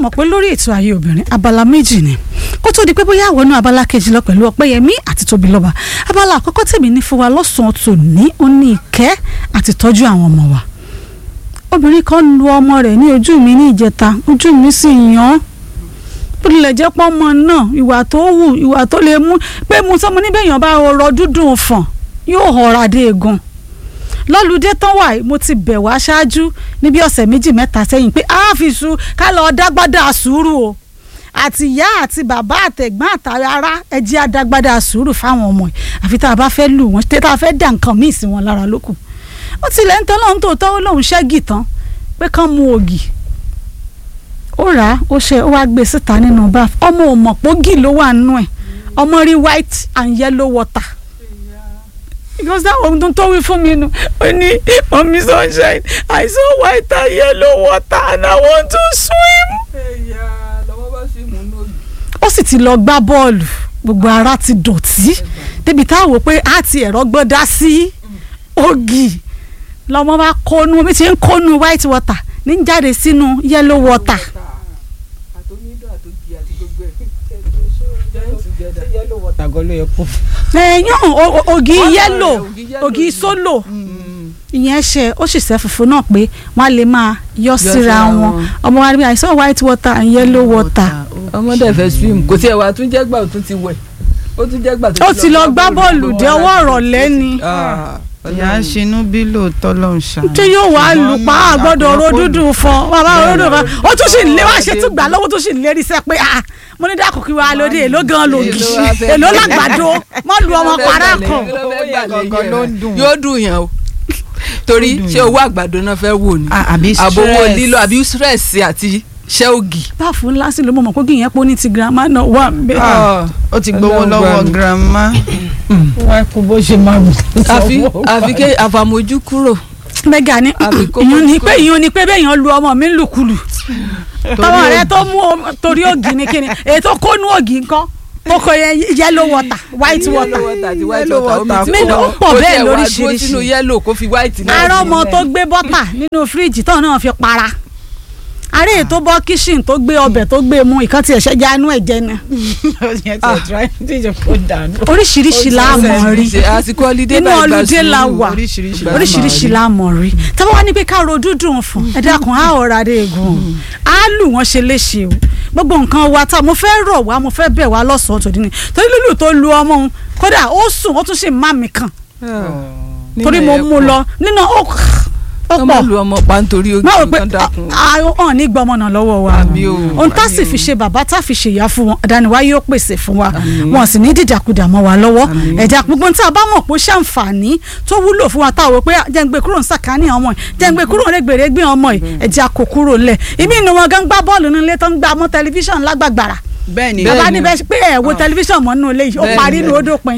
mọ̀ pé lórí ètò ayé obìnrin abala méjì ni kó tó di pé bóyá àwọn náà abala kejì lọ pẹ̀lú ọpẹ́yẹmí àti tóbilọ́ba abala àkọ́kọ́ tèmi ní fún wa lọ́sàn-án tòní ó ní ìkẹ́ àti tọ́jú àwọn ọmọ wa obìnrin kan lu ọmọ rẹ̀ ní ojú mi ní ìjẹta ojú mi sì yàn án bó tilẹ̀ jẹ́ pọ́ ọmọ náà ìwà tó wù ìwà tó lè mú pé mo sọ mo níbẹ̀ yàn bá ọrọ̀ dúdùn fọ̀n yóò họra dé egun lọ́lùdé tán wà mo ti bẹ̀ wá ṣáájú níbi ọ̀sẹ̀ méjì mẹ́ta sẹ́yìn pé a fi su ká lọ dágbádá sùúrù o àti ìyá àti bàbá àtẹ̀gbọ́n àtàrà ẹjẹ́ adágbádá sùúrù fáwọn ọmọ ẹ̀ àfi tá a bá fẹ́ lù wọ́n tá a fẹ́ dà nǹkan míì sí wọn lára lókù ó tilẹ̀ ń tán lóhun tó tọ́ lóhun ṣẹ́gì tán pé kán mu ògì ó rà á ó ṣe ó wá gbé síta nínú báf ọmọ ò mọ̀ pógì ló wà nínú ẹ̀ ọmọ rí white and yellow water because that ohun tó wí fún mi nu ó ní mọ̀mí sunshine I saw white and yellow water and I want to swim. ó sì ti lọ gbá bọ́ọ̀lù gbogbo ara ti dọ̀tí débi tá a wò pé a ti ẹ̀rọ gbọ́dá sí ògì lọ́mọ bá kónú omi ti ń kónú white water ní jáde sínú yellow water. ẹ̀yàn ògì yellow ògì sólò ìyẹn ṣe ó sì ṣe funfun náà pé wọ́n á lè máa yọ síra wọn ọmọ wa rí àìsàn white water and yellow water. ọmọdé fẹ́ swim kò tí ẹ wà tún jẹ́ gbà ó tún ti wẹ̀ ó tún jẹ́ gbà tó ó ti lọ gbá bọ́ọ̀lù dé ọwọ́ ọ̀rọ̀lẹ́ ni ìyá ń ṣinú bí lóòótọ́ ló ń ṣàánú. tí yóò wá lù pa àgbọ̀dọ̀ ọ̀rọ̀ dúdú fún bàbá ọ̀rọ̀ dúdú fún ó tún sì lé wá ṣe tún gbà lọ́wọ́ tó sì lérí sẹ́ pé ah mo ní dákò kí wàá lóde èló gan lògì èló làgbàdo mọ́ lu ọmọ para kan. yóò dùn yàn o torí ṣé owó àgbàdo náà fẹ́ wò ni àbí àbówó lílo àbí stress àti ṣẹ́ ògì. báàfù ńlá sí ló mọ̀ mọ̀ kó kí ìyẹn pọ̀ ní ti girama náà wà bẹ́ẹ̀. ó ti gbowó lọ́wọ́ girama. wá kó bó ṣe máa wù. àfi àfi ké àfàmójú kúrò. mẹ́gà ni Àbí kó ìyún ni kó- pé ìyún ni pé bẹ́ẹ̀ yẹn lu ọmọ mi lùkulù tọmọ rẹ tó mú o- torí ògì ni kíni èyí tó kónú ògì ńkọ́ kókó yẹn yellow water white water yellow water àti white Yellow water omi water tí pọ̀. kò Ó pọ̀ kò bẹ́ẹ̀ tiẹ̀ wá dúró lóríṣiríṣi. sínú yellow kó fi white náà ará sí. ọmọ tó gbé bọ́tà nínú fíríjì tó náà fi para ará èyí tó bọ́ kíṣìn tó gbé ọbẹ̀ tó gbé mu ìkan tiẹ̀ ṣẹ́jà inú ẹ̀ jẹ́ ni yẹn ti ọ̀tún tíjọ kó dànù. oríṣiríṣi láàmọ̀ rí Ṣe àsìkò holiday inú báyìí gba ọlùdé la sùúrù. wà oríṣiríṣi Ìgbà oríṣiríṣi láàmọ̀ rí tábà wá ní pé ká ro dúdùn fún ẹ dákun á ọ̀rọ̀ adé egun á lù wọ́n ṣe léṣe o gbogbo nǹkan wa tá mo fẹ́ rọ̀ wá mo fẹ́ bẹ̀ wá lọ́sọ̀ọ́ tòdí ni torí lùlù tó lu ọmọ òun kódà ó sùn ó tún ṣe má mi kàn torí mo mú lọ nínú ó ó ọmọ pọ̀ lu ọmọ pa nítorí ojú máa wò pé nǹkan dákun. hàn ní gbọmọ náà lọ́wọ́ wa Àmì o, ohun tá àmì sì o. fi ṣe bàbá tá fi ṣèyá fún wọn àdániwá yóò pèsè fún wa Àmì. wọn sì ní dìdàkudà mọ́ wa lọ́wọ́ Àmì. ẹ̀já gbogbo tí a bá mọ̀ pé ó ṣàǹfààní tó wúlò fún wa táwọn pé jẹ́ ń gbé kúrò ń sàkání ọmọ ẹ̀ jẹ́ ń gbé kúrò ń rẹ́gbẹ̀rẹ́ gbé ọmọ ẹ̀ ẹ̀já kò kúrò lẹ̀ ìmí inú wọn gan gbá bọ́ọ̀lù nílé tó ń gbá mọ́ tẹlifíṣàn lágbàgbàrà bẹ́ẹ̀ ni Bẹ́ẹ̀ bàbá ni. níbẹ̀ pé ẹ̀ wo tẹlifíṣàn mọ́ nínú ilé yìí ó Bẹ́ẹ̀ parí ni, ní bẹ́ẹ̀ ni. odò pin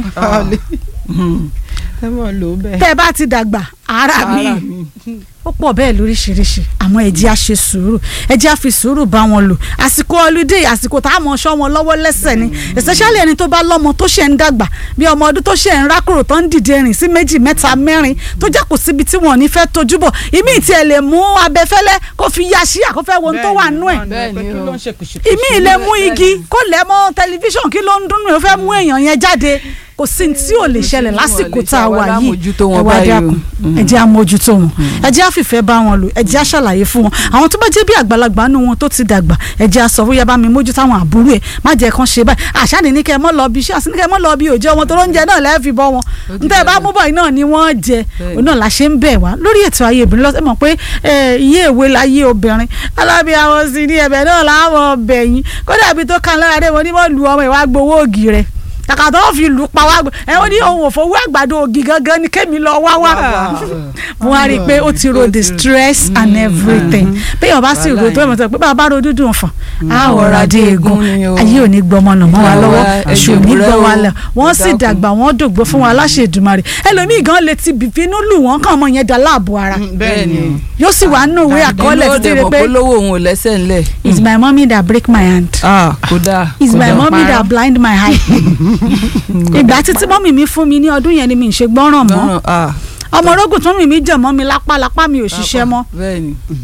ẹ mọ̀ ló bẹ́ẹ̀. tẹ́ ẹ bá ti dàgbà ara mi Ara mi. ó pọ̀ bẹ́ẹ̀ lóríṣiríṣi àmọ́ ẹ jẹ́ á ṣe sùúrù ẹ jẹ́ á fi sùúrù bá wọn lò àsìkò holiday àsìkò tá a mọ̀ ṣọ́ wọn lọ́wọ́ lẹ́sẹ̀ ni especially ẹni tó bá lọ́mọ tó ṣe ń dàgbà bí ọmọ ọdún tó ṣe ń rákòrò tó ń dìde rìn sí méjì mẹ́ta mẹ́rin tó jẹ́ kò síbi tí wọn ò ní fẹ́ tójú bọ̀ ìmí ìtì ẹ̀ lè mú abẹ́fẹ́lẹ́ kó fi ya sí àkọ́fẹ́ wo ohun tó wà nú ẹ̀ Bẹ́ẹ̀ ni o. ìmí ilé mú igi kó lẹ̀ mọ́ tẹlifíṣàn kí ló ń dún ó fẹ́ mú èèyàn yẹn jáde kò sí ní tí ò lè ṣẹlẹ̀ lásìkò tá a wà yìí Àmójútó wọn ẹ wá báyìí o. dákun ẹ jẹ́ àmójútó wọn ẹ jẹ́ àfìfẹ́ bá wọn lò ẹ jẹ́ àṣàlàyé fún wọn àwọn tó bá jẹ́ bí àgbàlagbà nù wọn tó ti dàgbà ẹ jẹ́ àsọ fún yaba mi mójútó àwọn àbúrò ẹ má jẹ́ kán ṣe báyìí àṣàní ní kẹ́ ẹ mọ́ lọ bí iṣẹ́ àti ní kẹ́ ẹ mọ́ lọ bí òjò wọn tó lóúnjẹ náà lẹ́ẹ̀fì bọ́ wọn ti níta ẹ bá dára. mú bọ̀ iná ni wọ́n jẹ Bẹ́ẹ̀ni. òun náà la ṣe ń bẹ̀ wá lórí ètò ayé obìnrin lọ́sẹ̀ mọ̀ pé ẹ, iye ìwé láyé obìnrin alábíàwọ̀ sí ní ẹ̀bẹ̀ náà láwọn ọbẹ̀ yín kódà ibi tó kan lára dé mo ní mo lu ọmọ ìwà gbowó ògì rẹ̀ kàkà tó fi lù pa wá ẹ ó ní òun ò fowó àgbàdo ògì gangan ni kémi lọ wá wá mo wá rí i pé ó ti ro the stress and everything bí ọba sì ro tó mọ̀ tó pé bàbá ro dúdú nfàn á ọ̀rọ̀ adé egun ni o. ayé ò ní gbọmọ nà mọ́ wa Àwa lọ́wọ́ àṣù ò ní ẹ̀jẹ̀ gbọ́ wa òwúrẹ́ o. lẹ̀ wọ́n sì Ẹ dákun. dàgbà wọ́n dògbò fún wa láṣẹ Èdùmàrè ẹlòmíì gan lè ti bìbínú lù wọ́n kàn mọ́ yẹn dá láàbò ara bẹ́ẹ̀ ni yóò sì wà nínú ìwé àkọọ́lẹ̀ inú títí òde rẹ mọ̀ pé pé lówó òun ò lẹ́sẹ̀ ńlẹ̀. it's my mommy that break my hand ah kódà. it's my kódà. mommy that blind my eye ìgbà títí mọ́mì mi fún mi ní ọdún yẹn ni mi ń ṣe gbọ́ràn mọ́ Lọ́rùn, ah ọmọ orógùn tó mì mí jẹ̀ mọ́ mi lápá lápá mi ò ṣiṣẹ́ mọ́ bẹ́ẹ̀ ni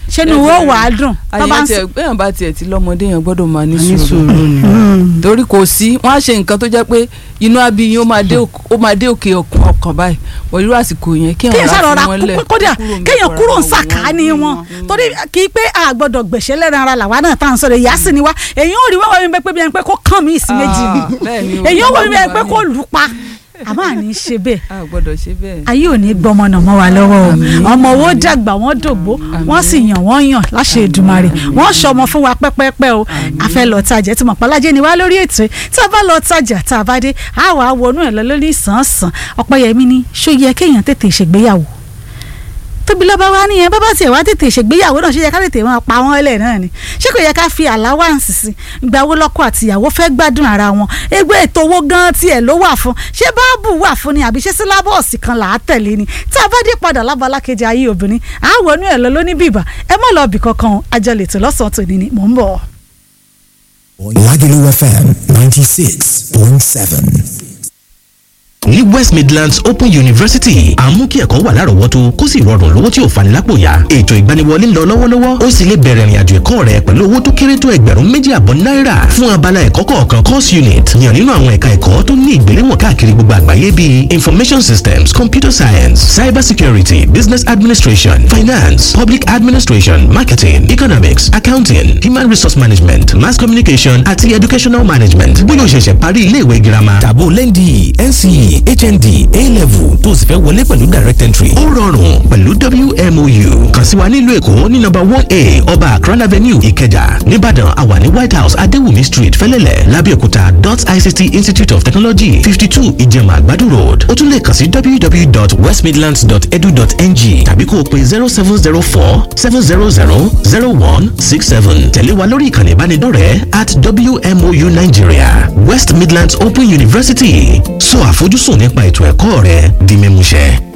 ṣé ni wo wà á dùn tó bá àyàn ń tiẹ̀ bẹ́ẹ̀ bá tiẹ̀ ti lọ́mọdé yẹn gbọ́dọ̀ máa ní ní sùúrù sùúrù ni. Mm. torí kò sí wọ́n á ṣe nǹkan tó jẹ́ pé inú abiyin ó máa dé òk- ó máa dé òkè ọkàn ọkàn báyìí wọ́n irú àsìkò yẹn kí kéèyàn wọ́n sàrọ̀ ra ra fún wọn lẹ̀ kódà kúrò ń bẹ̀ kéèyàn kọ́ra kúrò ń wọn wò sàkáání wọ́n. wọn torí kì í pé a gbọ́dọ̀ gbèsè lẹ́ran ara làwa náà tá à ń sọ̀rọ̀ ìyá sì ni wá èyí ò rí wọ́n wọ́n pé bí ẹni pé kó kàn mí ìsìn méjì ni Ah, bẹ́ẹ̀ ni o. èyí ò wọ́n bí ẹni pé kó lù ú pa àmọ́ àní ṣe bẹ́ẹ̀ a gbọ́dọ̀ ṣe bẹ́ẹ̀. ayé ò ní gbọmọ náà mọ́ wa lọ́wọ́ o ọmọ owó dàgbà wọ́n dògbó wọ́n sì yàn wọ́n yàn láṣẹ Èdùmàrè wọ́n ṣọmọ fún wa pẹ́pẹ́pẹ́ o àfẹ́ lọ tajà tí mọ̀pálájẹ́ ni wá lórí ètò yìí tí a bá lọ tajà tá a bá dé a wà á wọnú ẹ̀ lọ lórí ìsànsàn Ọpẹ́yẹmí ni ṣó yẹ kéèyàn tètè ṣègbéyàwó tóbi lọ́ba wa nìyẹn bá bá tiẹ̀ wá tètè ṣègbéyàwó náà ṣe yẹ ká tètè máa pa wọ́n lẹ̀ náà ni ṣé kò yẹ ká fi àláwáǹsì sí ìgbà wo lọ́kọ àtìyàwó fẹ́ gbádùn ara wọn ẹgbẹ́ ètò owó gan tiẹ̀ ló wà fún ṣé báàbù wà fún ni àbí ṣé sílábọ̀ọ̀sì kan là á tẹ̀lé ni tá a bá dé padà lábala kejì ayé obìnrin àwọ̀ inú ẹ̀ lọ lóní bìbà ẹ má lọ bì kankan o àjọlẹ̀ tó lọ́sàn-án tòní ni mò ń bọ̀. Lagelu FM 96.7. ní west midlands open university à ń mú kí ẹ̀kọ́ wà lárọ̀ọ́wọ́tó kó sì rọrùn lówó tí ò fani lápò yá ètò ìgbaniwọlé ń lọ lọ́wọ́lọ́wọ́ ó sì lè bẹ̀rẹ̀ ìrìnàjò ẹ̀kọ́ rẹ pẹ̀lú owó tó kéré tó ẹgbẹ̀rún méjì àbọ̀ náírà fún abala ẹ̀kọ́ kọ̀ọ̀kan course unit yàn nínú àwọn ẹ̀ka ẹ̀kọ́ tó ní ìgbéléwọ̀n káàkiri gbogbo àgbáyé bíi information systems computer science cyber security business administration finance public administration marketing economics accounting human resource management mass communication àti educational management bóyá o ṣẹ̀ṣẹ̀ parí ilé ìwé girama Tàbó lẹ́ndì NCE HND A-level tó sì fẹ́ wọlé pẹ̀lú direct entry. ó rọrùn pẹ̀lú WMOU kàn sí wa nílùú èkó ní nọ́mbà one a ọba akran avenue ìkẹjà nìbàdàn àwa ní white house adéwùmí street fẹlẹ́lẹ̀ lábẹ́òkúta dot ict institute of technology fifty two ìjẹ̀mà àgbàdo road ó tún lè kàn sí www.westmidlands.edu.ng tàbí kó o pe zero seven zero four seven zero zero zero one six seven tẹ̀lé wa lórí ìkànnì ìbánidọ́rẹ̀ẹ́ at WMOU Nigeria West Midlands Open University sọ àfojúsùn nípa ètò ẹ̀kọ́ rẹ di mímúṣẹ.